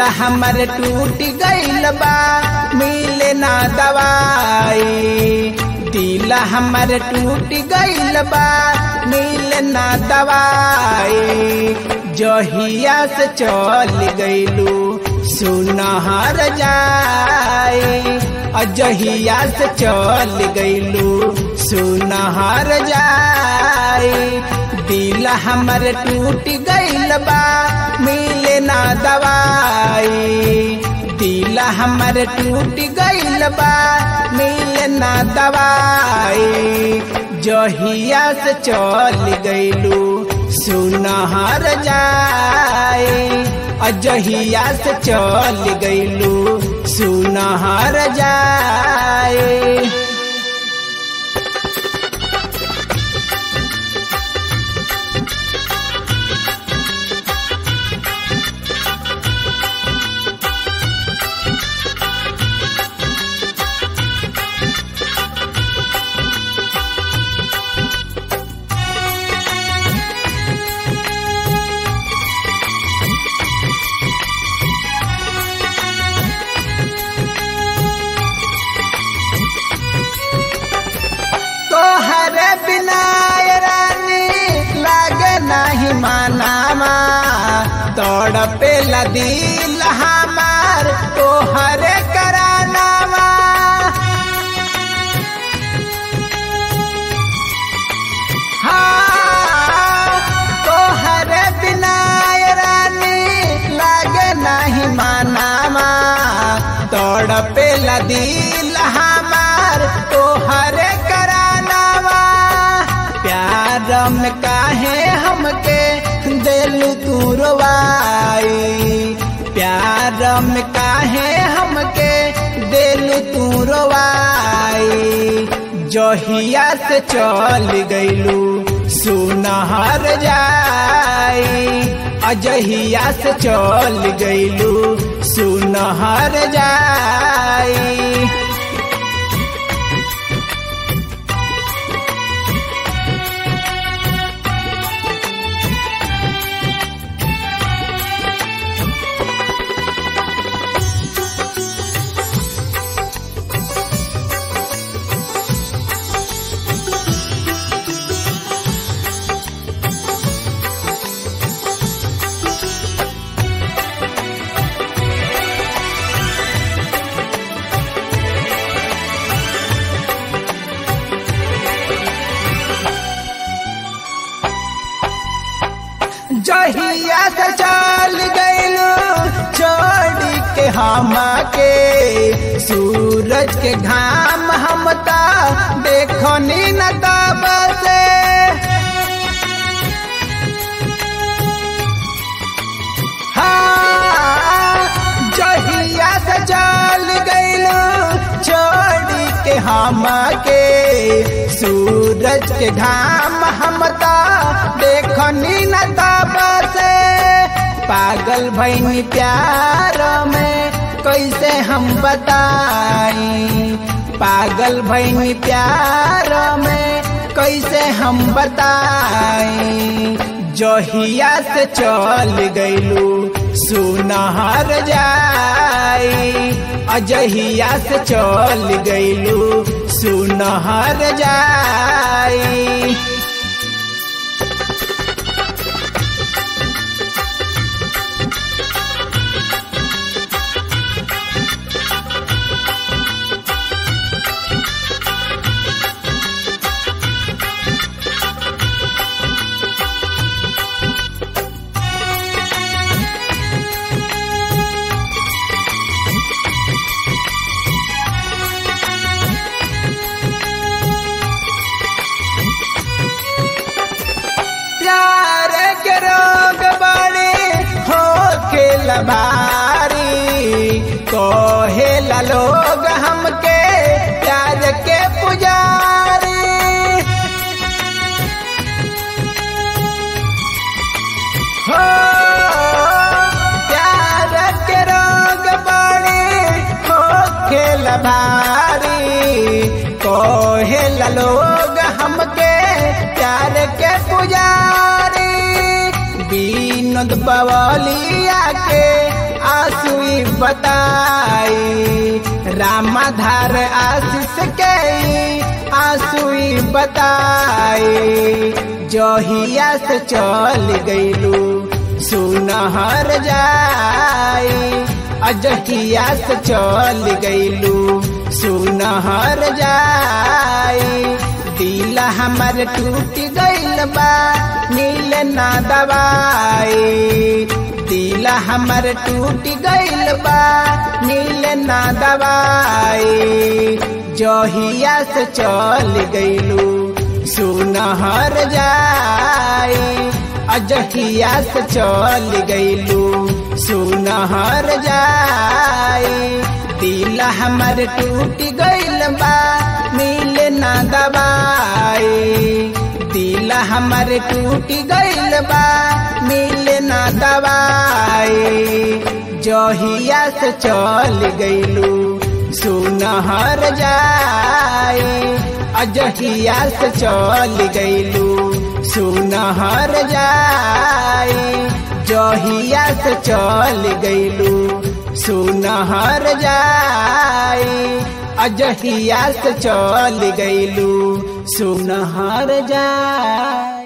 हमर टूट गइल बा मिले ना दवाई दिल हमर टूट गइल बा मिले ना दवाई जहिया से चल गइलू सुनहर जाई अजहिया से चल गइलू सुनहर जाई दिल हमर टूट गइल बा मिले ना दवाई दिल हमर टूट गइल बा मिले ना दवाई जहिया से चल गइलू सुनहर जाई अजहिया से चल गइलू सुनहर जाई तोहर बिना रानी लागे नहीं मानामा दौड़ पे लदील हमार तोहर करानामा हाँ, तोहर बिना रानी लागे नहीं मानामा दौड़ पे लदील हमार तोहर करानावा प्यार में काहे हमके दिलू तू रोवाई प्यार में काहे हमके दिलू तू रोवाई जहिया से चल गइलू सुनहर जाई अजहिया से चल गइलू सुनहर जाई जहिया से चल गइलू छोड़ी के हम के सूरज के घाम हम ता देखो नी न तब से हाँ, जहिया से चल गइलू छोड़ी के हम के सूरज के घाम हम ता देखो नी न तब से पागल भैनी प्यार में कैसे हम बताई पागल भैनी प्यार में कैसे हम बताई जहिया से चल गइलू सुनहर जाई अजहिया से चल गइलू सुनहर जाई प्यार के रोग बड़े हो के लबारी कहे ला लोग हमके प्यार के पुजारी हो प्यार के रोग बड़े हो के लबारी कहे ला लोग हमके प्यार के पुजारी विनोद बवलिया के आसुई बताई रामाधार आशीष के आसुई बताई जहिया से चल गईलू सुनहर जाई अजहिया से चल गईलू सुनहर जाई दिल हमर टूट गईल बा नील ना दवाई दिल हमर टूट गईल बा नील ना दवाई जहिया से चल गईलू सुनहर जाई अजहिया से चल गईलू सुनहर जाई दिल हमर टूट गईल बा मिल ना दवाई दिल हमर टूट गईल बा मिल ना दवाई जहिया से चल गईलू सुनहर जाई अजहिया से चल गईलू सुनहर जाई जहिया से चल गईलू सुनहर जाई अजहिया से चल गईलू सुनहर जाई